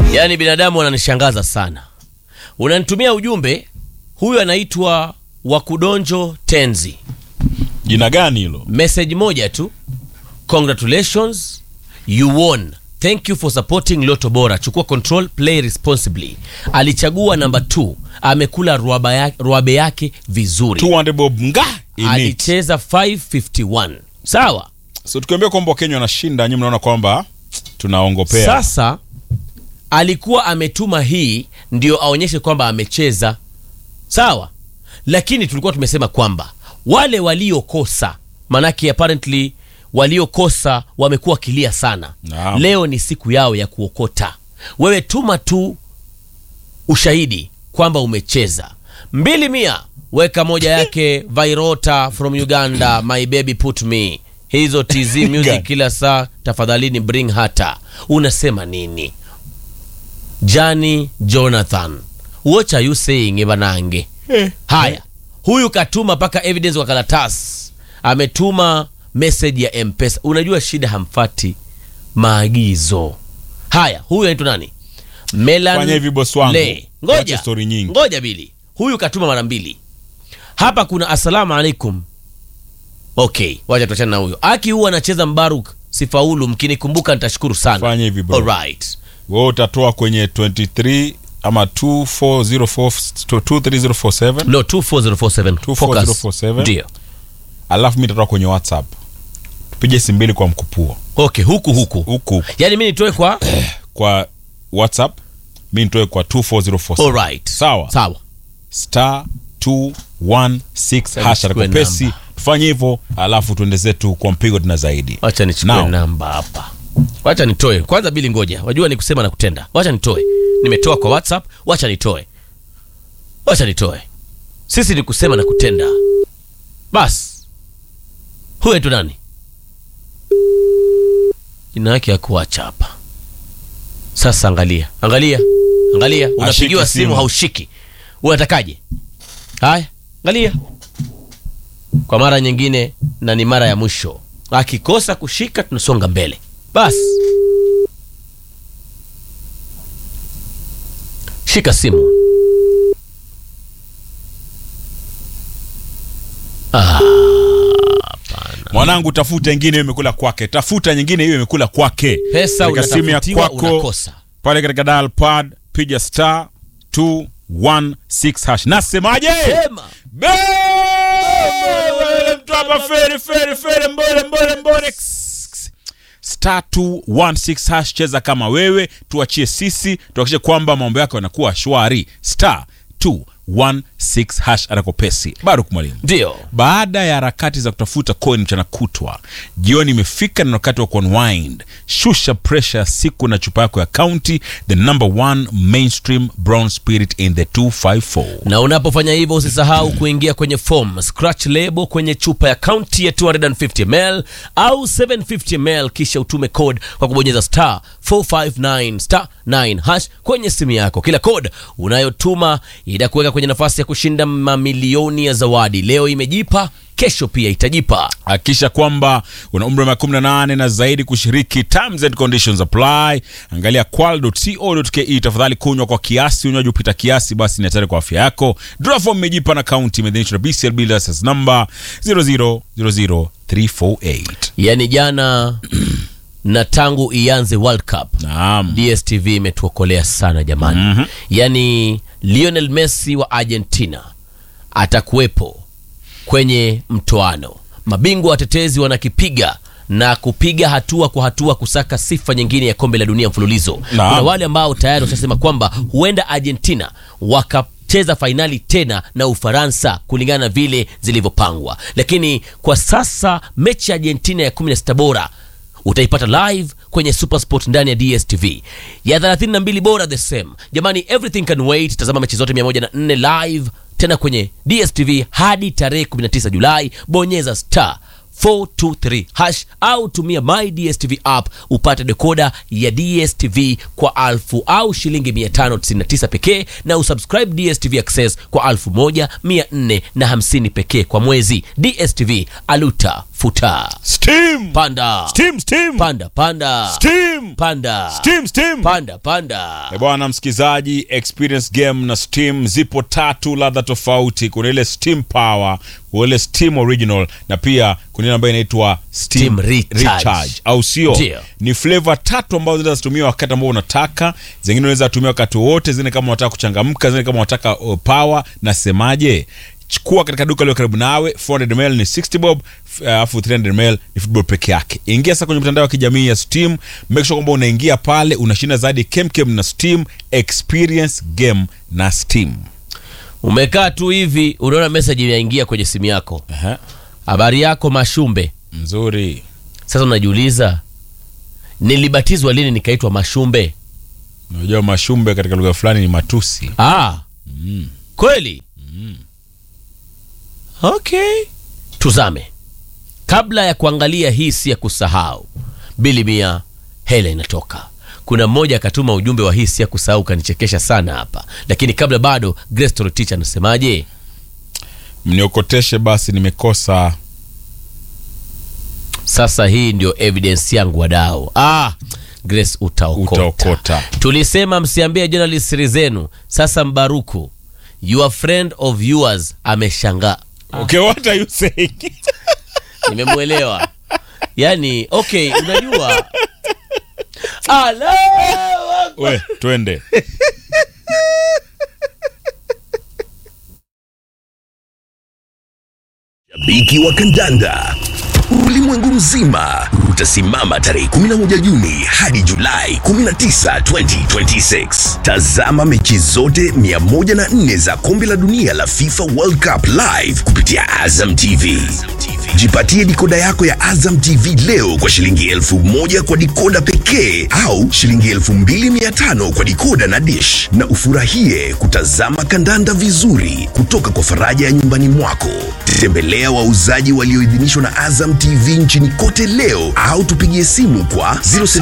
Yaani binadamu wananishangaza sana. Unanitumia ujumbe, huyu anaitwa Wakudonjo Tenzi, Jina gani hilo? message moja tu, congratulations you won thank you for supporting Loto Bora, chukua control, play responsibly. Alichagua namba 2, amekula ruabe yake, ruabe yake vizuri, 200 bob nga in it. alicheza 551 sawa. So tukiambia kwamba Wakenya wanashinda, nyinyi mnaona kwamba tunaongopea. Sasa alikuwa ametuma hii ndio aonyeshe kwamba amecheza sawa, lakini tulikuwa tumesema kwamba wale waliokosa, manake apparently waliokosa wamekuwa kilia sana. Naam. Leo ni siku yao ya kuokota. Wewe tuma tu ushahidi kwamba umecheza mbili mia, weka moja yake Vairota from Uganda, my baby put me hizo TZ music kila saa, tafadhalini bring hata. Unasema nini? Jani Jonathan, what are you saying Evanange? Haya, huyu katuma mpaka evidence kwa karatasi, ametuma message ya Mpesa. Unajua shida, hamfati maagizo. Haya, huyu anaitwa nani? Melan Fanya hivi boss wangu. Le. Ngoja, Wacha story nyingi. ngoja bili, huyu katuma mara mbili. Hapa kuna assalamu alaikum. Okay, wacha tuachane na huyo. Aki huwa anacheza Mbaruk, sifaulu. Mkinikumbuka nitashukuru sana. Fanya hivi bro. Alright. Wewe utatoa kwenye 23 ama 2404 23047 No, 24047. Focus. 24047. Ndio. alafu mimi nitatoa kwenye WhatsApp. Tupige simu mbili kwa mkupuo. Okay, huku huku. Huku huku. Yaani mimi nitoe kwa kwa WhatsApp, mimi nitoe kwa 24047. Alright. Sawa. Sawa. star 216 hasha nichukue kopesi namba. tufanye hivyo alafu tuende zetu kwa mpigo tena zaidi Wacha nichukue Now. namba hapa. Wacha nitoe. Kwanza bili ngoja. Wajua ni kusema na kutenda. Wacha nitoe. Nimetoa kwa WhatsApp, wacha nitoe. Wacha nitoe. Sisi ni kusema na kutenda. Bas. Huyu tu nani? Jina yake hakuacha hapa. Sasa angalia. Angalia. Angalia. Unapigiwa simu. simu haushiki. Unatakaje? Haya, angalia. Kwa mara nyingine na ni mara ya mwisho. Akikosa kushika tunasonga mbele. Bas. Shika simu. Ah, mwanangu tafuta ingine hiyo imekula kwake tafuta nyingine hiyo imekula kwake pesa Katika simu ya unatafutiwa kwako unakosa. pale katika dial pad piga star 216 hash nasemaje Sema. Be- wewe mtu hapa feri feri feri mbole mbole mbole star 216 hash cheza kama wewe tuachie sisi tuhakikishe kwamba mambo yako yanakuwa shwari star 216 hash anakopesi bado kumwalimu Ndio. baada ya harakati za kutafuta coin mchana kutwa jioni imefika na wakati wa kuunwind shusha presha ya siku na chupa yako ya county the number one mainstream brown spirit in the 254 na unapofanya hivyo usisahau kuingia kwenye form scratch label kwenye chupa ya kaunti ya 250 ml au 750 ml kisha utume code kwa kubonyeza star 459 star 9 hash kwenye simu yako kila code unayotuma itakuweka kwenye nafasi ya kushinda mamilioni ya zawadi leo imejipa kesho pia itajipa hakikisha kwamba una umri wa miaka 18 na zaidi kushiriki terms and conditions apply angalia qual.co.ke tafadhali kunywa kwa kiasi unywaji upita kiasi basi ni hatari kwa afya yako draw form imejipa na kaunti imeidhinishwa na bclb license number 0000348 yani jana na tangu ianze world cup naam dstv imetuokolea sana jamani mm-hmm. yaani lionel messi wa argentina atakuwepo kwenye mtoano mabingwa watetezi wanakipiga na kupiga hatua kwa hatua kusaka sifa nyingine ya kombe la dunia mfululizo Naam. kuna wale ambao tayari washasema kwamba huenda argentina wakacheza fainali tena na ufaransa kulingana na vile zilivyopangwa lakini kwa sasa mechi ya argentina ya 16 bora utaipata live kwenye supersport ndani ya dstv ya 32 bora the same jamani everything can wait tazama mechi zote 104 live tena kwenye dstv hadi tarehe 19 julai bonyeza star 423 hash au tumia my dstv app upate dekoda ya dstv kwa alfu au shilingi 599 pekee na usubscribe dstv access kwa alfu moja 450 pekee kwa mwezi dstv aluta futa Steam. panda Steam, steam. panda panda Steam. panda Steam, steam. panda panda Eh, bwana msikizaji experience game na steam zipo tatu ladha tofauti kuna ile steam power kuna ile steam original na pia kuna ile ambayo inaitwa steam, Steam Recharge. au sio Ndio. ni flavor tatu ambazo zinaweza zitumia wakati ambao unataka zingine unaweza tumia wakati wowote zingine kama unataka kuchangamka zingine kama unataka uh, power nasemaje chukua katika duka lio karibu nawe 400 ml ni 60 bob f- alafu 300 ml ni football peke yake ingia sasa kwenye mitandao ya kijamii ya steam make sure kwamba unaingia pale unashinda zaidi kemkem na steam experience game na steam umekaa tu hivi unaona message inaingia kwenye simu yako Aha, habari yako mashumbe mzuri sasa unajiuliza nilibatizwa lini nikaitwa mashumbe unajua mashumbe katika lugha fulani ni matusi ah, kweli okay tuzame kabla ya kuangalia hii si ya kusahau bili mia hela inatoka kuna mmoja akatuma ujumbe wa hii si ya kusahau kanichekesha sana hapa lakini kabla bado Grace Torotich anasemaje mniokoteshe basi nimekosa sasa hii ndio evidence yangu wadau ah, Grace utaokota. Utaokota. tulisema msiambie journalist siri zenu sasa mbaruku your friend of yours ameshangaa okay what are you saying nimemwelewa yani okay unajua Allahu Akbar. we twende Shabiki wa kandanda ulimwengu mzima utasimama tarehe 11 Juni hadi Julai 19, 2026. Tazama mechi zote 104 za kombe la dunia la FIFA World Cup live kupitia Azam TV. Jipatie dikoda yako ya Azam TV leo kwa shilingi elfu moja kwa dikoda pekee au shilingi elfu mbili mia tano kwa dikoda na dish, na ufurahie kutazama kandanda vizuri kutoka kwa faraja ya nyumbani mwako. Tembelea wauzaji walioidhinishwa na Azam TV nchini kote leo au tupigie simu kwa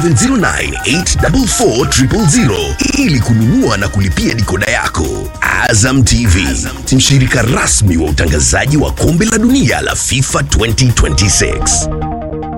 0709844000 ili kununua na kulipia dikoda yako. Azam TV, mshirika rasmi wa utangazaji wa kombe la dunia la FIFA 2026.